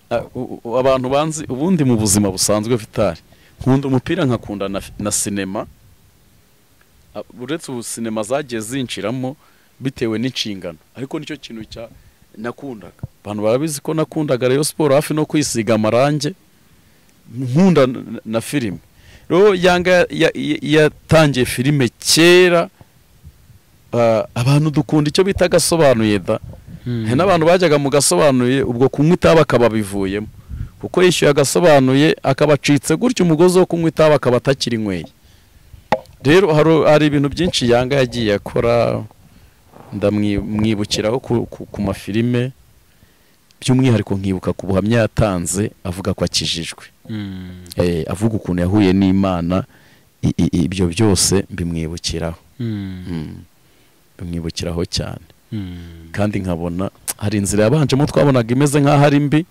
S4: A- u- u- abantu banzi ubundi mu buzima busanzwe vitari nkunda umupira nkakunda na, fi- na sinema A- uretse ubu sinema zagiye zinshiramo bitewe n'inshingano ariko nicyo kintu cya nakundaga abantu barabizi ko nakundaga Rayon Sport hafi no kwisiga amarange nkunda na, na filime rero yanga ya- ya- yatangiye filime kera Ah, abantu dukunda icyo bita gasobanuye da hari n'abantu bajyaga mu gasobanuye ubwo kunywa itabi akaba abivuyemo kuko yishyuye agasobanuye akaba acitse gutyo umugozi wo kunywa itabi akaba atakirinyweye rero hari- hari ibintu byinshi yanga yagiye akora ndamwi- mwibukiraho ku, ku, ku mafilime by'umwihariko nkibuka ku buhamya yatanze avuga ko akijijwe
S2: Mm.
S4: eh, avuga ukuntu yahuye n'imana i- i- ibyo byose bimwibukiraho
S2: Mm.
S4: Mm. bimwibukiraho cyane
S2: Mm.
S4: kandi nkabona hari inzira yabanjemo twabonaga imeze nk'aho ari mbi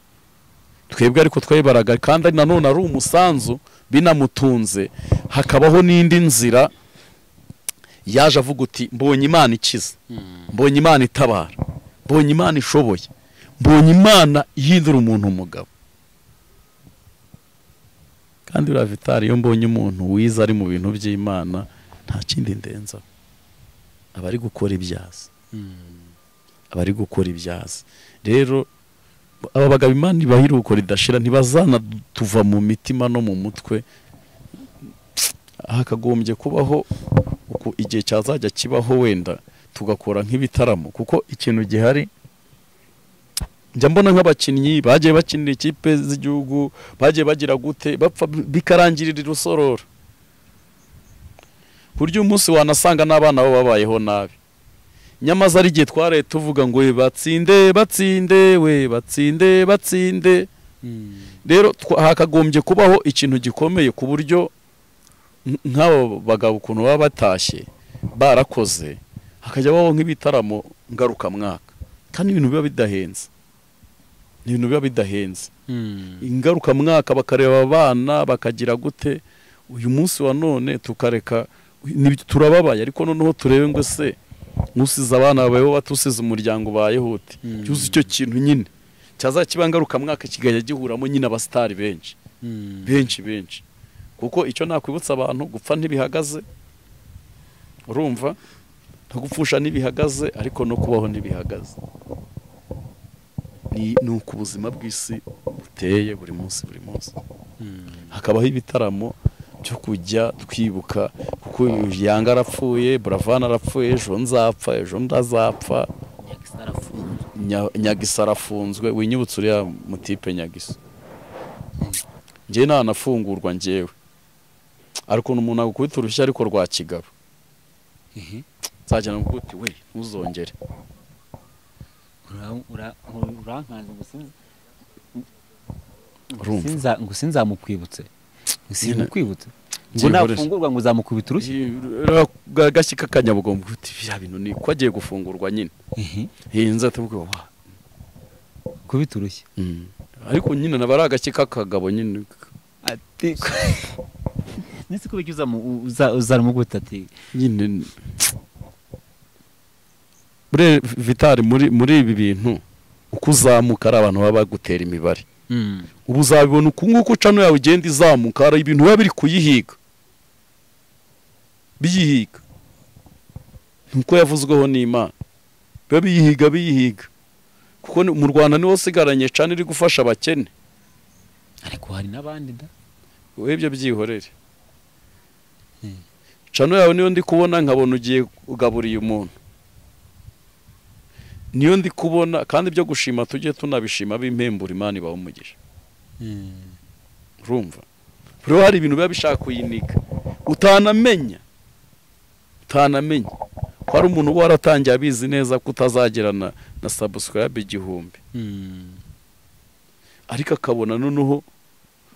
S4: twebwe ariko twayibaraga kandi nanone ari umusanzu binamutunze hakabaho n'indi nzira yaje avuga uti mbonye imana ikiza
S2: Mm.
S4: mbonye imana itabara mbonye imana ishoboye mbonye imana ihindura umuntu umugabo kandi uriya vitari iyo mbonye umuntu wize ari mu bintu by'imana nta kindi ndenzaho aba ari gukora ibyazi
S2: Mm.
S4: abari gukora ibyazi rero aba bagabo imana ibahiruko ridashira ntibazanatuva mu mitima no mu mutwe hakagombye kubaho uku igihe cyazajya kibaho wenda tugakora nk'ibitaramo kuko ikintu gihari njya mbona nk'abakinnyi bagiye bakinira ikipe z'igihugu bagiye bagira gute bapfa bikarangirira urusororo burya umunsi wanasanga n'abana bo babayeho nabi nyamaze ari igihe twaraye tuvuga ngo we batsinde batsinde we batsinde batsinde rero twa- hakagombye kubaho ikintu gikomeye ku buryo nk- nk'abo bagabo ukuntu baba batashye barakoze hakajya babaho nk'ibitaramo ngarukamwaka kandi ibintu biba bidahenze ni ibintu biba bidahenze
S2: Mm.
S4: ingarukamwaka bakareba abana bakagira gute uyu munsi wa none tukareka nibyo turababaye ariko noneho turebe ngo se ntusize abana bawe batusize umuryango bayehute
S2: Mm.
S4: cyuze icyo kintu nyine cyaza kiba ngarukamwaka kigajya gihuramo nyine abasitari benshi
S2: Mm.
S4: benshi benshi kuko icyo nakwibutsa abantu gupfa ntibihagaze urumva no gupfusha ntibihagaze ariko no kubaho ntibihagaze ni ni uko ubuzima bw'isi buteye buri munsi buri munsi
S2: Mm.
S4: hakabaho ibitaramo byo kujya twibuka kuko uyu yanga arapfuye buravana arapfuye ejo nzapfa ejo ndazapfa
S2: Nyakisa arafunze.
S4: Nya- nyagisa arafunzwe winyibutse uriya mutipe nyagisa njyewe ntanafungurwa njyewe ariko ukuntu umuntu agukubita urushyi ariko rwa kigabo
S2: Ehe.
S4: nzajya namukuti we ntuzongere
S2: Ura- ura- urankanze ngo sinzi-
S4: Urumva.
S2: sinza- ngo sinzamukwibutse Ngo sinzamukwibutse ngo
S4: Ngiye gukoresha.
S2: nafungurwa ngo uzamukubita urushyi
S4: gashyi k'akanyabugomba kuti biriya bintu ni ko agiye gufungurwa nyine
S2: Ehe.
S4: hinze atamubwira wa
S2: kubita urushyi
S4: Mm. ariko nyine naba ari agashyi k'akagabo nyine
S2: ati nisi kubiki uzamukubita ati
S4: nyine bure vitari muri muri ibi bintu uko uzamuka ari abantu baba bagutera imibare
S2: Mm.
S4: ubu uzabibona uku nguku cano yawe igenda izamuka hari ibintu biba biri kuyihiga biyihiga nuko yavuzweho n'imana biba biyihiga biyihiga kuko ni- mu rwanda niho usigaranye cana iri gufasha abakene
S2: ariko hari n'abandi da
S4: webye byihorere
S2: Mm.
S4: cano yawe niyo ndi kubona nkabona ugiye ugaburiye umuntu niyo ndi kubona kandi ibyo gushima tujye tunabishima bimpembura imana ibaho umugisha
S2: Mm.
S4: urumva rero hari ibintu biba bishaka kuyiniga utanamenya utanamenya ko hari umuntu uba waratangiye abizi neza ko utazagirana na sabusikarabe igihumbi
S2: Mm.
S4: ariko akabona noneho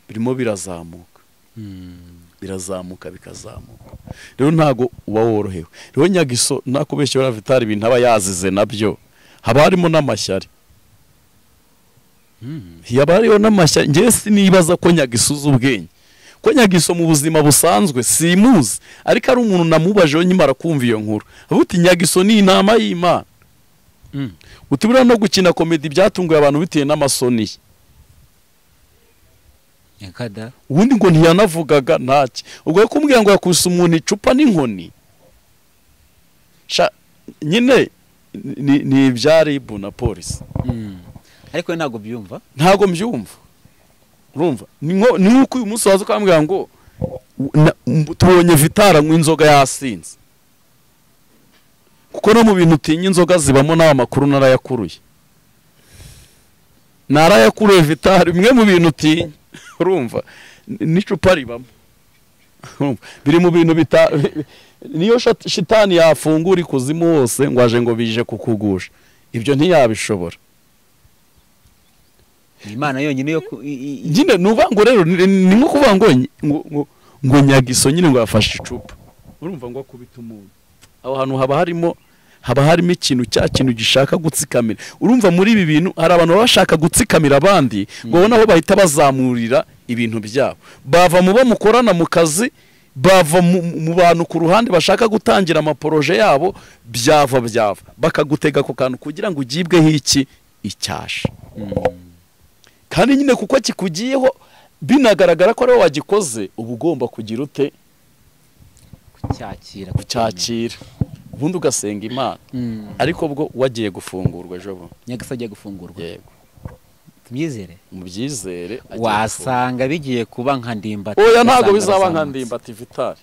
S4: birimo birazamuka
S2: Mm.
S4: birazamuka bikazamuka rero ntago uba worohewe rero nyagiso nakubeshye buriya vitari ibintu aba yazize nabyo haba harimo n'amashyari
S2: Mm.
S4: yaba hariho n'amashyari njyewe sinibaza ko nyagiso uzi ubwenge ko nyagiso mu buzima busanzwe simuzi ariko ari umuntu namubajeho nyimara kumva iyo nkuru avuga uti nyagiso ni inama y'imana
S2: Mm.
S4: uti buriya no gukina komedi byatunguye abantu bitewe n'amasoni ye
S2: nyakada
S4: ubundi ngo ntiyanavugaga ntacyo ubwo yo kumbwira ngo yakubise umuntu icupa n'inkoni sha nyine ni, ni ibya rib na polisi
S2: Mm. ariko we ntabwo byumva
S4: ntago mbyumva urumva ni nko- ni nk'uko uyu munsi waza ukambwira ngo u- na- m- tubonye vitara anywa inzoga yasinze kuko no mu bintu utinya inzoga zibamo n'aya makuru narayakuruye narayakuruye vitara bimwe mu bintu utinya urumva n- n'icupa ribamo Urumva? biri mu bintu bita niyo shat- shitani yafungura ikuzimu hose ngo aje ngo bije kukugusha ibyo ntiyabishobora
S2: Ni imana yonyine yo ku- i- i- i-
S4: nyine ni uvuga ngo rero ni ni nko kuvuga ngo nyi- ngo- ngo- ngo nyagiso nyine ngo yafashe icupa urumva ngo akubita umuntu aho hantu haba harimo haba harimo ikintu cya kintu gishaka gutsikamira urumva muri ibi bintu hari abantu baba bashaka gutsikamira abandi ngo babone aho bahita bazamurira ibintu byabo bava mu bo mukorana mu kazi bava mu, mu bantu ku ruhande bashaka gutangira amaporoje yabo byava byava bakagutega ako kantu kugira ngo ugibweho iki icyasha
S2: Mm.
S4: kandi nyine kuko kikugiyeho binagaragara ko ariwe wagikoze uba ugomba kugira ute
S2: kucyakira
S4: kucyakira ubundi ugasenga imana
S2: Mm.
S4: ariko bwo wagiye gufungurwa ejo bundi
S2: nyagasabye gufungurwa
S4: yego
S2: tubyizere
S4: mubyizere ajye gufunga.
S2: wasanga bigiye kuba nka ndimbati
S4: oya ntabwo
S2: ugasanga
S4: bizaba nka
S2: bazamutse.
S4: ndimbati vitari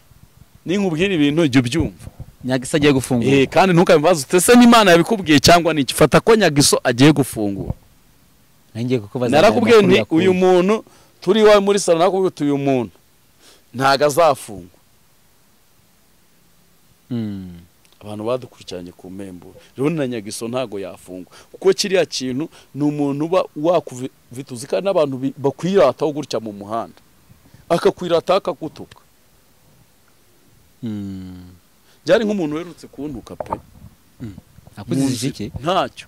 S4: ninkubwira ibintu jya ubyumva
S2: nyagisa agiye gufungura
S4: Eh, kandi ntukabibaze utese n'imana yabikubwiye cyangwa ni iki fata ko nyagiso agiye gufungura
S2: nanjye ngiye kukubaza
S4: narakubwiye
S2: amakuru
S4: nti
S2: yakuye.
S4: uyu muntu turi iwawe muri salo narakubwiye uti uyu muntu ntago azafungwa
S2: Mm.
S4: abantu badukurikiranye ku mpemburo rero na nyagiso ntago yafungwa kuko kiriya kintu ni umuntu uba wakuvita uzi kandi n'abantu bi- bakwirataho gutya mu muhanda akakwirataho akagutuka
S2: Mm.
S4: byari nk'umuntu werutse kuntuka pe
S2: nakuzize
S4: Munsi-
S2: iki
S4: ntacyo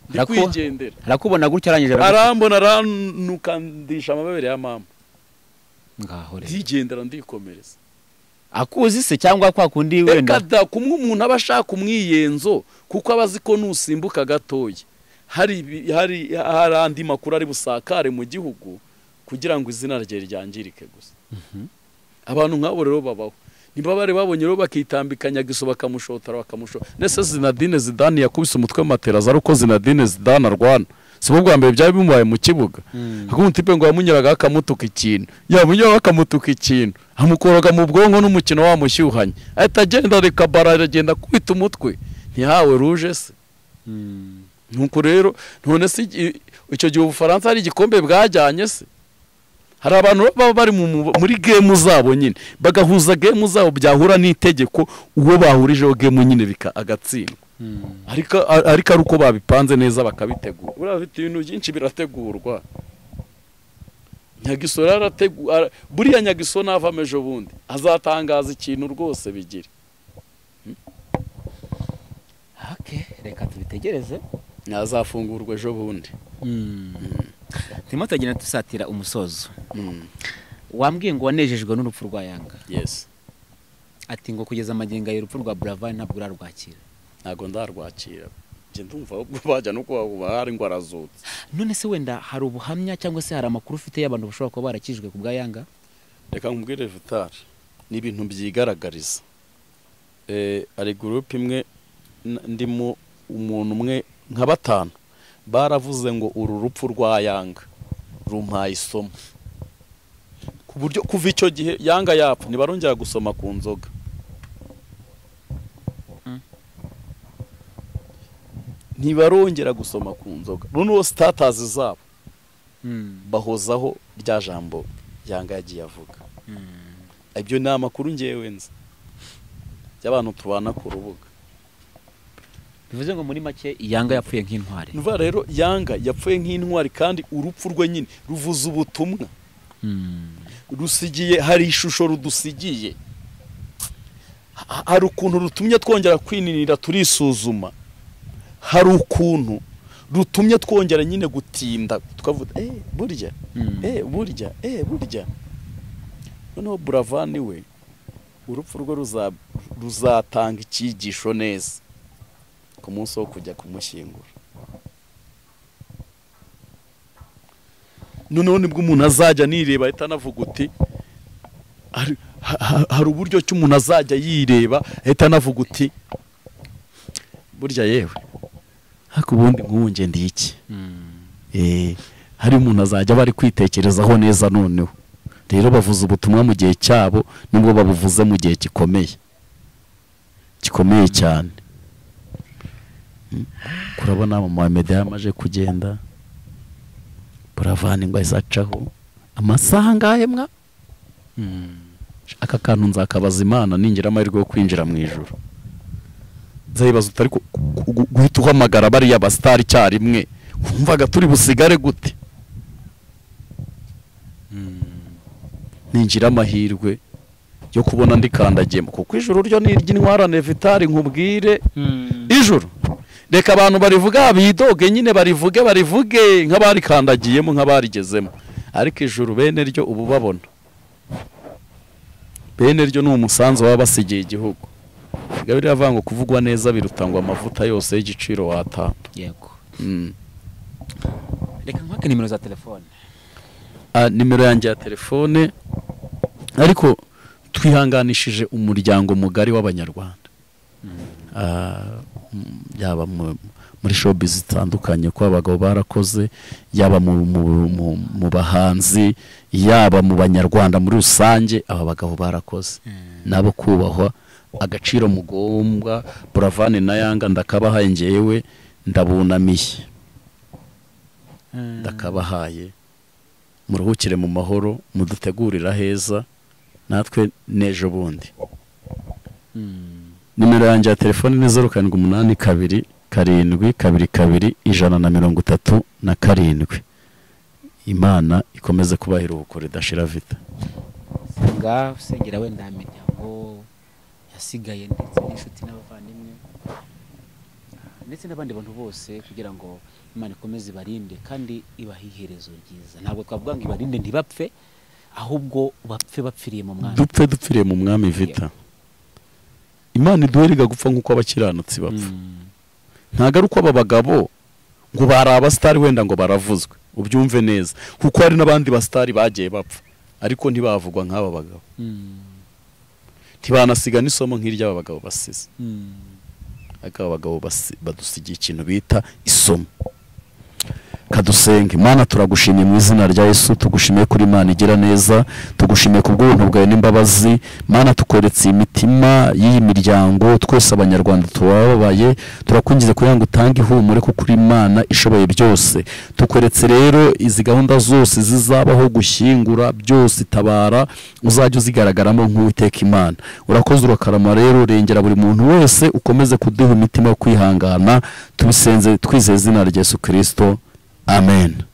S4: ndi
S2: Arakuba?
S4: kwigendera
S2: arakubona gutya arangije aragu-
S4: arambona aranukandisha amabere ya mama
S2: ngaho rero
S4: ndigendera ndikomereza
S2: akuzi se cyangwa kwa kundi
S4: reka
S2: wenda
S4: da kumwe umuntu aba ashaka umwiyenzo kuko aba azi ko nusimbuka gatoya hari ibi- hari hari andi makuru ari busakare mu gihugu kugira ngo izina rye ryangirike gusa abantu nk'abo rero babaho ntibabare babonye rero bakitambika nyagiso bakamushotora bakamushora ndetse zinadine zidani yakubise umutwe mu materaza ari uko zinadine zidani arwana si bo bwa mbere byari bimubaye mu kibuga akumuti ngo yamunyuragaho akamutuka ikintu yamunyuragaho akamutuka ikintu amukoroga mu bwonko n'umukino wamushyuhanye ahita agenda reka bara aragenda kwita umutwe ntihawe ruje se
S2: Mm.
S4: nuko rero none se igi- icyo gihe ubufaransa hari igikombe bwajyanye se hari abantu baba bari mu- mu- muri gemu zabo nyine bagahuza gemu zabo byahura n'itegeko uwo bahurijeho gemu nyine bika- agatsindwa
S2: Mm.
S4: ariko a- ariko ari uko babipanze neza bakabitegura buriya bafite ibintu byinshi birategurwa nyagiso rero arategu- ara- buriya nyagiso navamo ejo bundi azatangaza ikintu rwose bigire
S2: Okay, reka tubitegereze
S4: yazafungurwa ejo bundi
S2: turimo turagenda dusatira umusozo wambwiye ngo wanejejwe n'urupfu rwa yanga
S4: yesi
S2: ati ngo kugeza amagingo aya urupfu rwa buravan ntabwo urarwakira
S4: ntabwo ndarwakira njye ndumva ahubwo bajya no kuba hari ngo arazutse
S2: none se wenda hari ubuhamya cyangwa se hari amakuru ufite y'abantu bashobora kuba barakijwe ku bwa yanga
S4: reka nkubwire vitari ni ibintu byigaragariza Eh, hari gurupe imwe n- ndimo umuntu umwe nka batanu baravuze ngo uru rupfu rwa yanga rumpaye isomo ku buryo kuva icyo gihe yanga yapfa ntibarongera gusoma ku nzoga ntibarongera gusoma ku nzoga noneho sitatazi zabo bahozaho rya jambo yanga yagiye avuga ibyo ni amakuru ngewe nzi y'abantu tubana ku rubuga
S2: bivuze ngo muri make yanga yapfuye nk'intwari
S4: nuva rero yanga yapfuye nk'intwari kandi urupfu rwe nyine ruvuze ubutumwa
S2: Mm.
S4: rusigiye hari ishusho rudusigiye Ha- hari ukuntu rutumye twongera kwininira turisuzuma hari ukuntu rutumye twongera nyine gutinda tukavuga eh burya
S2: Mm.
S4: eh burya eh burya noneho buravani we urupfu rwe ruza- ruzatanga icyigisho neza ku munsi wo kujya kumushyingura noneho nibwo umuntu azajya anireba ahita anavuga uti hari- ha- ha- hari uburyo ki umuntu azajya yireba ahita anavuga uti burya yewe ariko ubundi nk'ubu nge ndi iki
S2: Mm.
S4: Eh, hari umuntu azajya bari kwitekerezaho neza noneho rero bavuze ubutumwa mu gihe cyabo nubwo babuvuze mu gihe gikomeye gikomeye cyane Mm. kurabona mama wa media amaje kugenda buravana ingwa izacaho amasaha angahe mwa
S2: Mm.
S4: aka kantu nzakabaza imana ningira amahirwe yo kwinjira mu ijoro nzayibaza utari ku- ku- gu- guhita uhamagara bariya basitari icyarimwe wumvaga turi busigare gute ninjira amahirwe yo kubona ndikandagiyemo kuko ijoro ryo ni iry'intwarane vitari nkubwire ijoro reka abantu barivuga bidoge nyine barivuge barivuge nk'abarikandagiyemo nk'abarigezemo ariko ijoro bene ryo ubu babona bene ryo ni umusanzu baba basigiye igihugu Bigaba biravuga ngo kuvugwa neza birutangwa amavuta yose y'igiciro watanga
S2: yego
S4: Mm.
S2: reka nkwake nimero za telefone
S4: Ah, nimero yanjye ya telefone ariko twihanganishije umuryango mugari w'abanyarwanda Ah, mm, yaba mu- muri shopu zitandukanye ko abagabo barakoze yaba mu mu- mu- mu bahanzi yaba mu banyarwanda muri rusange aba bagabo barakoze nabo kubahwa agaciro mugombwa buravani na yanga ndakabahaye ngewe ndabunamiye ndakabahaye muruhukire mu mahoro mudutegurira heza natwe n'ejo bundi nimero yanjye ya telefoni ni zeru karindwi umunani kabiri karindwi kabiri kabiri ijana na mirongo itatu na karindwi imana ikomeze kubaha iruhuko ridashira vita
S2: senga usengera wenda imiryango yasigaye ndetse n'inshuti n'abavandimwe ah, ndetse n'abandi bantu bose kugira ngo imana ikomeze ibarinde kandi ibahe iherezo ryiza ntabwo twavuga ngo ibarinde ntibapfe ahubwo bapfe bapfiriye mu mwami
S4: dupfe dupfiriye mu mwami vita imana iduheriga gupfa nk'uko abakiranutsi bapfa
S2: Mm.
S4: ntabwo ari uko aba bagabo ngo bari abasitari wenda ngo baravuzwe ubyumve neza kuko hari n'abandi basitari bagiye bapfa ariko ntibavugwa nk'aba bagabo
S2: Mm.
S4: ntibanasiga n'isomo nk'iry'aba bagabo basize
S2: Mm.
S4: ariko aba bagabo basi- badusigiye ikintu bita isomo kadusenge mana turagushimiye mu izina rya yesu tugushimiye kuri imana igira neza tugushimiye ku bw'ubuntu bwawe n'imbabazi mana tukoretse imitima y'iyi miryango twese abanyarwanda tubababaye turakwinjiza kugira ngo utange ihumure kuko uri imana ishoboye byose tukoretse rero izi gahunda zose zizabaho gushyingura byose itabara uzajya uzigaragaramo nk'uwiteka imana urakoze urakarama rero urengera buri muntu wese ukomeze kuduha imitima yo kwihangana tubisenze twizeye izina rya yesu kirisito Amen.